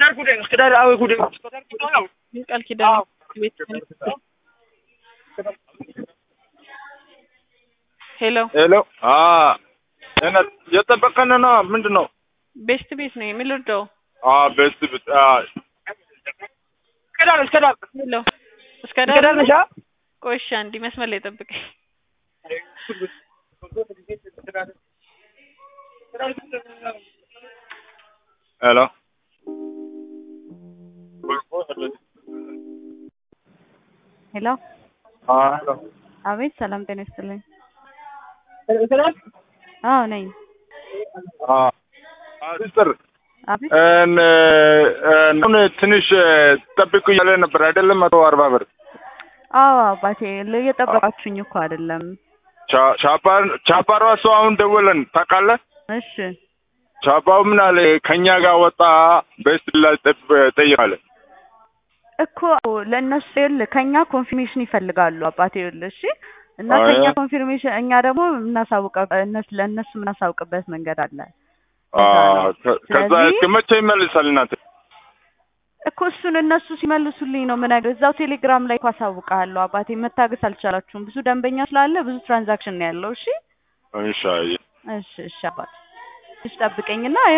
ቃል ኪዳን ቤት ሄሎ ሄሎ የጠበቀን ነው ምንድን ነው? ቤስት ቤት ነው የሚልርደው ቤስት ቤት ሄሎ እስከ ዳር ቆይ እሺ አንዴ መስመር ላይ ጠብቀኝ ሄሎ ሄሎ ሄሎ አቤት ሰላም ጤና ይስጥልኝ አዎ ነኝ ሲስተር አቤት አሁን ትንሽ ጠብቁ እያለ ነበር አይደለም? መቶ አርባ ብር አዎ አባቴ እየጠበቃችሁኝ እኮ አይደለም ቻፓ ራሱ አሁን ደወለን ታውቃለህ? እሺ ቻፓው ምን አለ ከኛ ጋር ወጣ ቤስት ላይ ጠይቃለ እኮ ለእነሱ ይኸውልህ ከኛ ኮንፊርሜሽን ይፈልጋሉ አባቴ ይኸውልህ እሺ እና አይ። ከኛ ኮንፊርሜሽን እኛ ደግሞ የምናሳውቀው እነሱ ለእነሱ የምናሳውቅበት መንገድ አለ ከዛ ስለዚህ- እስከ መቼ ይመልሳል እናንተ? እኮ እሱን እነሱ ሲመልሱልኝ ነው የምነግርህ። እዛው ቴሌግራም ላይ እኮ አሳውቅሃለሁ አባቴ። መታገስ አልቻላችሁም። ብዙ ደንበኛ ስላለ ብዙ ትራንዛክሽን ነው ያለው። እሺ ኢንሻአላህ እሺ እሺ አባቴ። እሺ ጠብቀኝና